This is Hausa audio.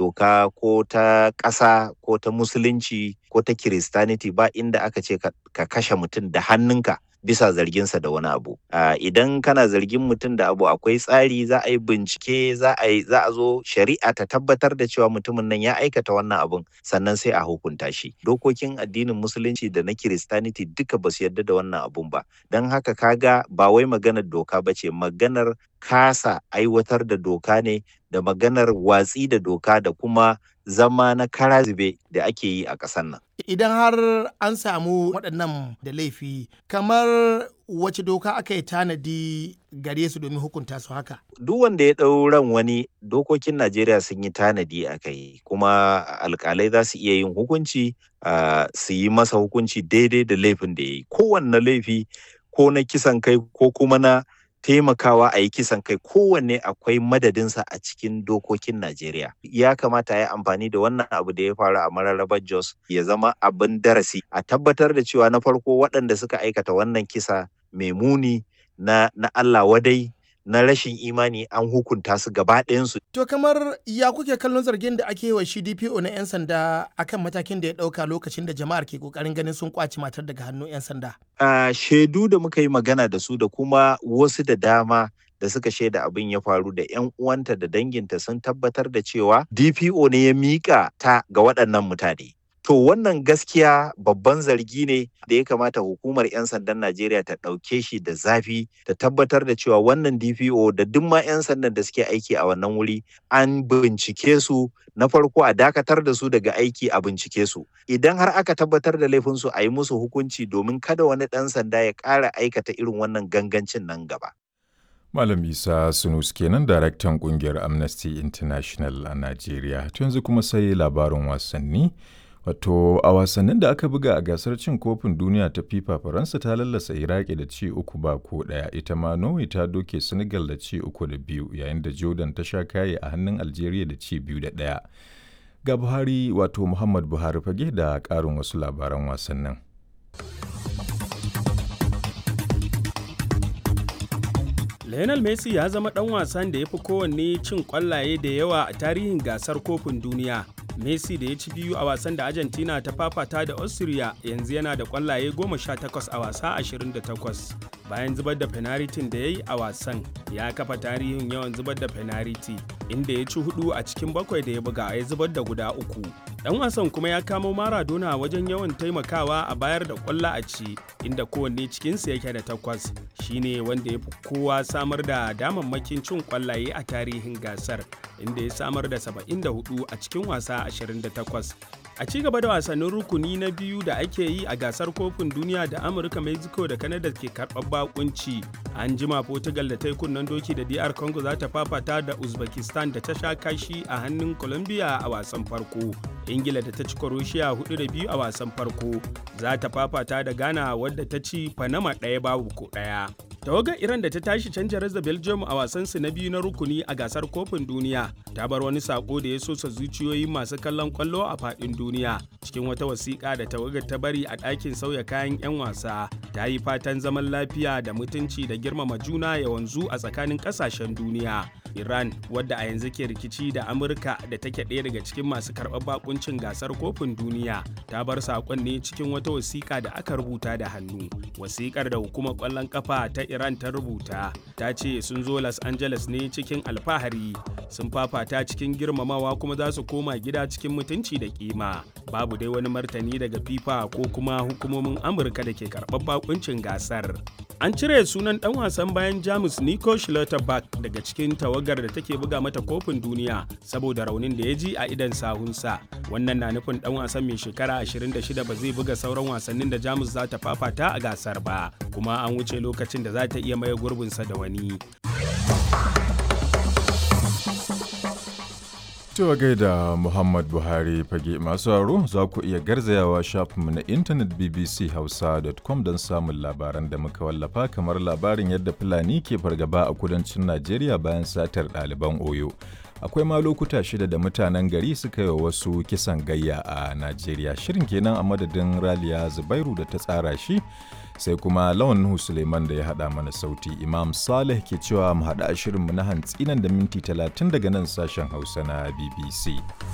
doka ko ta ƙasa ko ta musulunci ko ta kiristaniti ba inda aka ce ka kashe mutum da hannunka bisa zarginsa da wani abu idan kana zargin mutum da abu akwai tsari za a yi bincike za a yi za a zo shari'a ta tabbatar da cewa mutumin nan ya aikata wannan abun sannan sai a hukunta shi dokokin addinin musulunci da na kiristaniti duka ba su yarda da wannan abun ba don haka kaga ba wai maganar doka ba ce maganar kasa aiwatar da doka ne da maganar watsi da doka da kuma zama na kara zube da ake yi a ƙasar nan. Idan har an samu waɗannan da laifi, kamar wace doka aka yi tanadi gare su domin hukunta su haka? Duk wanda ya ɗau ran wani dokokin Najeriya sun yi tanadi a kai, kuma alƙalai za su iya yin hukunci su yi masa hukunci daidai da laifin da ya yi. Kowanne laifi ko na kisan kai ko kuma na taimakawa a yi kisan kai kowanne akwai madadinsa a cikin dokokin Najeriya. Ya kamata ya yi amfani da wannan abu da ya faru a mararrabar Jos ya zama abin darasi a tabbatar da cewa na farko waɗanda suka aikata wannan kisa mai muni na, na Allah wadai na rashin imani an hukunta su gaba ɗayansu. To kamar ya kuke kallon zargin da ake wa shi DPO na 'yan sanda akan matakin da ya ɗauka lokacin da jama'ar ke ƙoƙarin ganin sun ƙwace matar daga hannun 'yan sanda? Uh, shaidu da muka yi magana da su da kuma wasu da dama da suka shaida abin ya faru da 'yan uwanta da danginta sun tabbatar da cewa DPO ne ya miƙa ta ga waɗannan mutane. To wannan gaskiya babban zargi ne da ya kamata hukumar 'yan sandan Najeriya ta ɗauke shi da zafi ta tabbatar da cewa wannan DPO da duk ma 'yan sandan da suke aiki a wannan wuri an bincike su na farko a dakatar da su daga aiki a bincike su. Idan har aka tabbatar da laifinsu a yi musu hukunci domin kada wani ɗan sanda ya ƙara aikata irin wannan gangancin nan gaba. Malam Isa Sunus kenan daraktan kungiyar Amnesty International a Najeriya. yanzu kuma sai labarin wasanni. Wato a wasannin da aka buga a gasar cin kofin duniya ta FIFA Faransa ta lallasa Iraki da ci uku ba ko ɗaya ita ma Norway ta doke Senegal da ci uku da biyu yayin da Jordan ta sha kaye a hannun Algeria da ci biyu da ɗaya. Ga Buhari wato Muhammad Buhari fage da ƙarin wasu labaran wasannin. Lionel Messi ya zama ɗan wasan da ya fi kowanne cin ƙwallaye da yawa a tarihin gasar kofin duniya. Messi da ya ci biyu a wasan da Argentina ta fafata da Austria yanzu yana da ƙwallaye 18 a wasa 28. Bayan zubar da fenaritin da ya yi a wasan, ya kafa tarihin yawan zubar da fenariti, inda ya ci hudu a cikin bakwai da ya buga ya zubar da guda uku. Dan wasan kuma ya kamo Maradona wajen yawan taimakawa a bayar da ƙwallo a ci, inda kowanne cikinsu yake da takwas. Shine wanda ya fi kowa samar da damammakin cin ƙwallaye a tarihin gasar, inda ya samar da 74 a cikin wasa 28. A ci gaba da wasannin rukuni na biyu da ake yi a gasar kofin duniya da Amurka, Mexico da Canada ke karɓar bakunci. An jima Portugal da ta yi kunnen doki da DR Congo za ta fafata da Uzbekistan da ta sha kashi a hannun Colombia a wasan farko. Ingila da ta ci Croatia hudu da biyu a wasan farko za ta fafata da Ghana wadda ta ci Panama ɗaya babu ko ɗaya. tawagar iran da ta tashi canja da belgium a wasansu na biyu na rukuni a gasar kofin duniya ta bar wani sako da ya sosa zuciyoyin masu kallon kwallo a fadin duniya cikin wata wasiƙa da tawagar ta bari a ɗakin sauya kayan 'yan wasa ta yi fatan zaman lafiya da mutunci da girmama juna ya wanzu a tsakanin ƙasashen duniya iran wadda a yanzu ke rikici da amurka da take ɗaya daga cikin masu karɓar bakuncin gasar kofin duniya ta bar saƙon ne cikin wata wasiƙa da aka rubuta da hannu wasiƙar da hukumar ƙwallon ƙafa ta Iran ta rubuta ta ce sun zo Los Angeles ne cikin alfahari sun fafata cikin girmamawa kuma za su koma gida cikin mutunci da kima babu dai wani martani daga FIFA ko kuma hukumomin Amurka da ke karɓar bakuncin gasar. An cire sunan ɗan wasan bayan Jamus Nico Schlotterbeck daga cikin tawagar da take buga mata kofin duniya saboda raunin da ya ji a idan sahunsa. Wannan na nufin ɗan wasan mai shekara 26 ba zai buga sauran wasannin da Jamus za ta fafata a gasar ba, kuma an wuce lokacin da za ta iya maye gurbinsa da wani. Cewa gaida Muhammad Buhari fage masu haro za ku iya garzayawa shafinmu na intanet bbchausa.com don samun labaran da muka wallafa kamar labarin yadda Fulani ke fargaba a kudancin Najeriya bayan satar ɗaliban Oyo. Akwai ma lokuta shida da mutanen gari suka yi wasu kisan gayya a Najeriya. Shirin kenan a madadin Raliya Zubairu da ta tsara shi sai kuma lawan Nuhu Suleiman da ya haɗa mana sauti Imam Saleh ke cewa mu haɗa shirinmu na hantsi nan da minti talatin daga nan sashen Hausa na BBC.